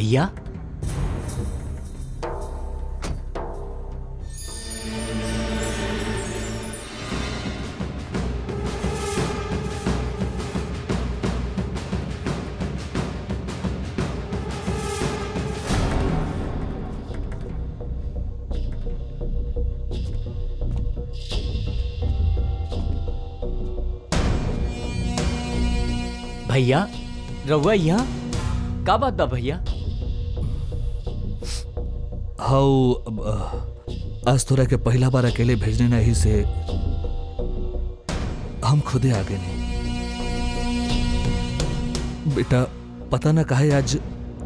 भैया भैया रउआ यहाँ का बात बा भैया हाउ अब, अ, आज तोरा के पहला बार अकेले भेजने नहीं से हम खुदे आ गए नहीं बेटा पता ना काहे आज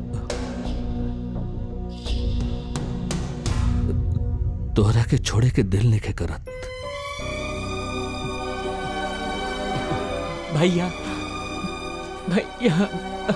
तोहरा के छोड़े के दिल नहीं करत भैया भैया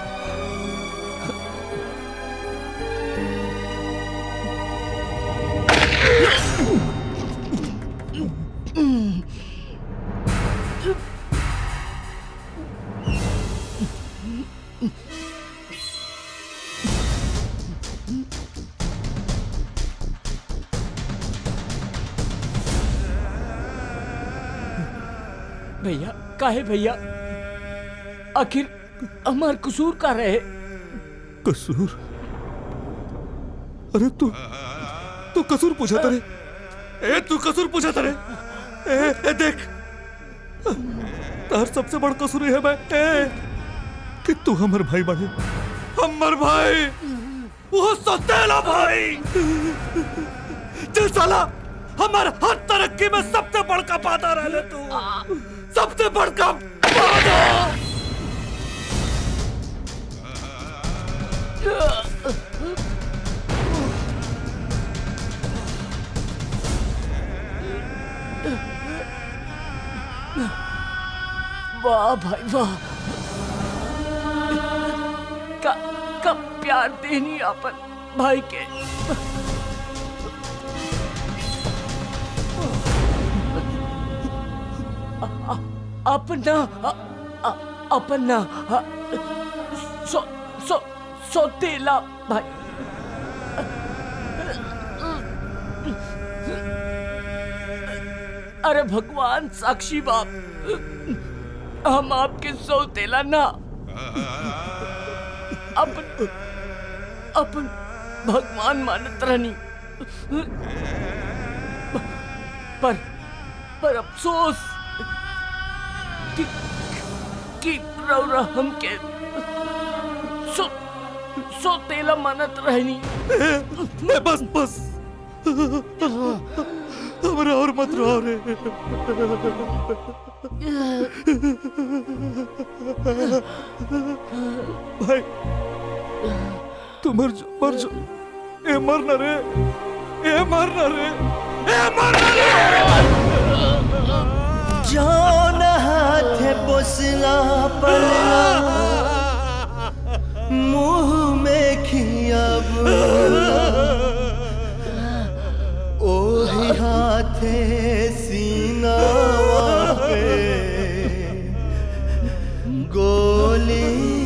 भैया काहे भैया आखिर हमार कसूर का रहे कसूर अरे तू तू कसूर पूछा तरे ए तू कसूर पूछा तरे ए, ए देख तार सबसे बड़ कसूर है मैं ए कि तू हमर भाई बने हमर भाई वो सतेला भाई चल साला हमार हर तरक्की में सबसे बड़का बाधा रह ले तू सबसे बड़का बाधा वाह भाई वाह का का प्यार देनी अपन भाई के अ- अ- अपना अ- अ- अपना अ- सो सो सोतेला भाई अरे भगवान साक्षी बाप हम आपके सौतेला ना अपन अपन भगवान मानत रहनी पर पर अफसोस कि कि रौरा हमके सो सौतेला मानत रहनी ए, बस बस हमरा और मत रहो रे भाई तू मर जा मर जा ए मरना रे ए मरना रे ए मरना रे जौन हाथ पोसला पलला मुंह में खियाब ओही हाथे सीनावा पे गोली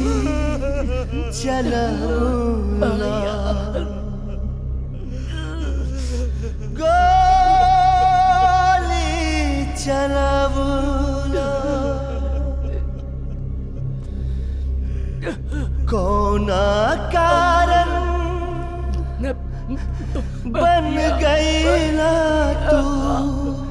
चलौला गोली चलौला कौना कारण बन गईला तू